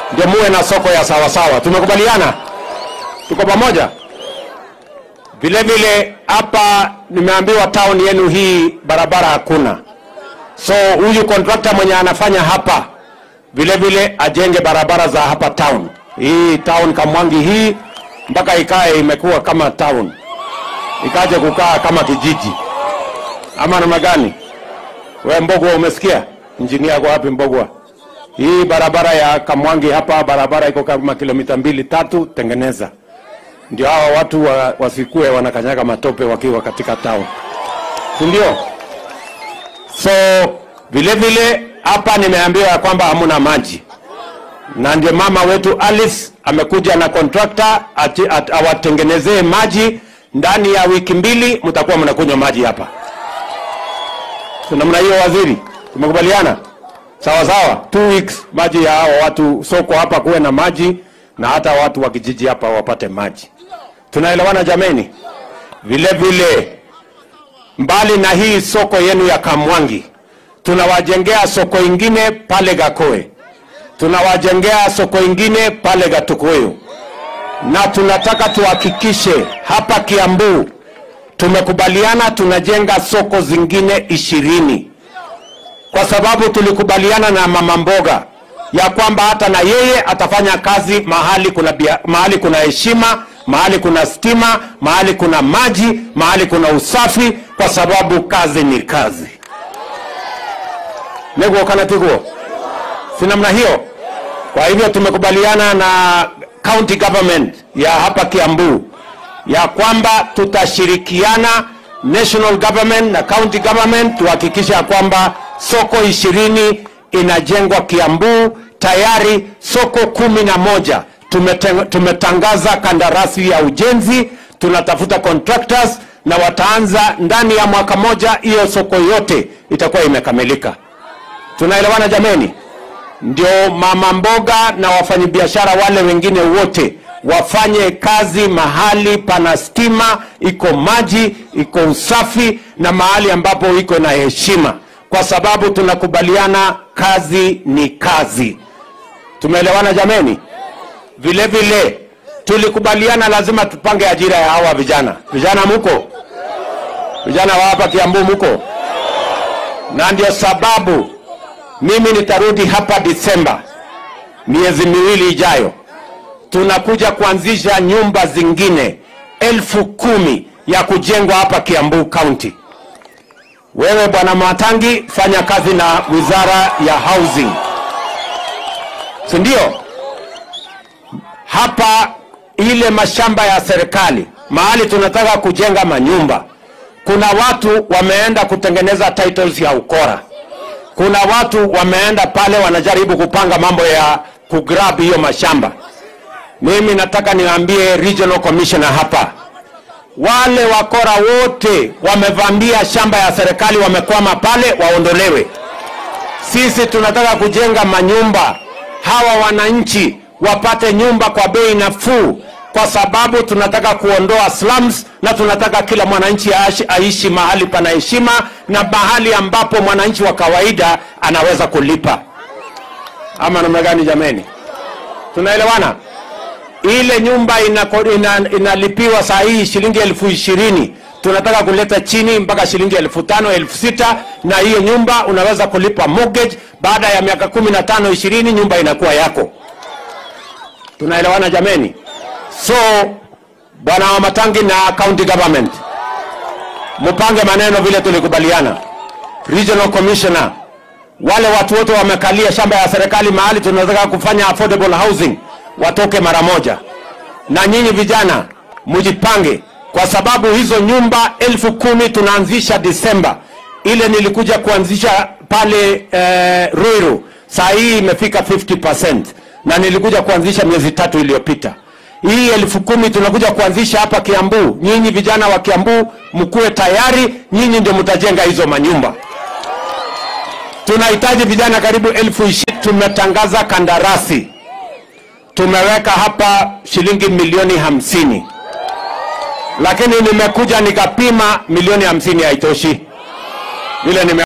ndio muwe na soko ya sawasawa. Tumekubaliana, tuko pamoja. Vile vile hapa nimeambiwa town yenu hii barabara hakuna, so huyu contractor mwenye anafanya hapa vile vile ajenge barabara za hapa town hii town Kamwangi hii mpaka ikae imekuwa kama town, ikaje kukaa kama kijiji ama namna gani? We Mbogwa, umesikia? Injinia yako wapi Mbogwa? Hii barabara ya Kamwangi hapa, barabara iko kama kilomita mbili tatu, tengeneza ndio hawa watu wa, wasikue wanakanyaga matope wakiwa katika town, si ndio? So vile vile hapa nimeambiwa ya kwamba hamuna maji, na ndio mama wetu Alice amekuja na contractor ati- at- awatengenezee maji. Ndani ya wiki mbili mtakuwa mnakunywa maji hapa. So namna hiyo, waziri, tumekubaliana sawa sawa, two weeks maji ya hao watu soko hapa kuwe na maji na hata watu wa kijiji hapa wapate maji. Tunaelewana jameni? Vile vile mbali na hii soko yenu ya Kamwangi, tunawajengea soko ingine pale Gakoe, tunawajengea soko ingine pale Gatukuyu, na tunataka tuhakikishe hapa Kiambu tumekubaliana tunajenga soko zingine ishirini kwa sababu tulikubaliana na mama mboga ya kwamba hata na yeye atafanya kazi mahali kuna bia, mahali kuna heshima, mahali kuna stima, mahali kuna maji, mahali kuna usafi, kwa sababu kazi ni kazi. Neguo kana tiguo, si namna hiyo? Kwa hivyo tumekubaliana na county government ya hapa Kiambu ya kwamba tutashirikiana national government na county government tuhakikisha ya kwamba soko ishirini inajengwa Kiambu. Tayari soko kumi na moja tumete- tumetangaza kandarasi ya ujenzi, tunatafuta contractors na wataanza ndani ya mwaka moja, hiyo soko yote itakuwa imekamilika. Tunaelewana jameni? Ndio mama mboga na wafanyabiashara wale wengine wote wafanye kazi mahali pana stima, iko maji, iko usafi na mahali ambapo iko na heshima, kwa sababu tunakubaliana kazi ni kazi. Tumeelewana jameni? Vile vile tulikubaliana lazima tupange ajira ya hawa vijana. Vijana muko? Vijana wa hapa Kiambu muko? Na ndio sababu mimi nitarudi hapa Disemba, miezi miwili ijayo, tunakuja kuanzisha nyumba zingine elfu kumi ya kujengwa hapa Kiambu County. Wewe bwana Matangi, fanya kazi na wizara ya housing, si ndio? Hapa ile mashamba ya serikali mahali tunataka kujenga manyumba, kuna watu wameenda kutengeneza titles ya ukora kuna watu wameenda pale wanajaribu kupanga mambo ya kugrab hiyo mashamba. Mimi nataka niwaambie regional commissioner hapa, wale wakora wote wamevamia shamba ya serikali, wamekwama pale, waondolewe. Sisi tunataka kujenga manyumba, hawa wananchi wapate nyumba kwa bei nafuu, kwa sababu tunataka kuondoa slums na tunataka kila mwananchi aishi, aishi mahali pana heshima na mahali ambapo mwananchi wa kawaida anaweza kulipa. Ama namna gani jameni? Tunaelewana? Ile nyumba inako- ina, inalipiwa saa hii shilingi elfu ishirini tunataka kuleta chini mpaka shilingi elfu tano elfu sita na hiyo nyumba unaweza kulipa mortgage. Baada ya miaka kumi na tano ishirini nyumba inakuwa yako. Tunaelewana jameni? So bwana wa Matangi na county government, mupange maneno vile tulikubaliana. Regional commissioner, wale watu wote wamekalia shamba ya serikali mahali tunataka kufanya affordable housing watoke mara moja, na nyinyi vijana mujipange, kwa sababu hizo nyumba elfu kumi tunaanzisha Disemba. Ile nilikuja kuanzisha pale eh, Ruiru, saa hii imefika 50% na nilikuja kuanzisha miezi tatu iliyopita. Hii elfu kumi tunakuja kuanzisha hapa Kiambu. Nyinyi vijana wa Kiambu mkuwe tayari, nyinyi ndio mtajenga hizo manyumba. Tunahitaji vijana karibu elfu ishirini. Tumetangaza kandarasi, tumeweka hapa shilingi milioni hamsini, lakini nimekuja nikapima milioni hamsini haitoshi vile nime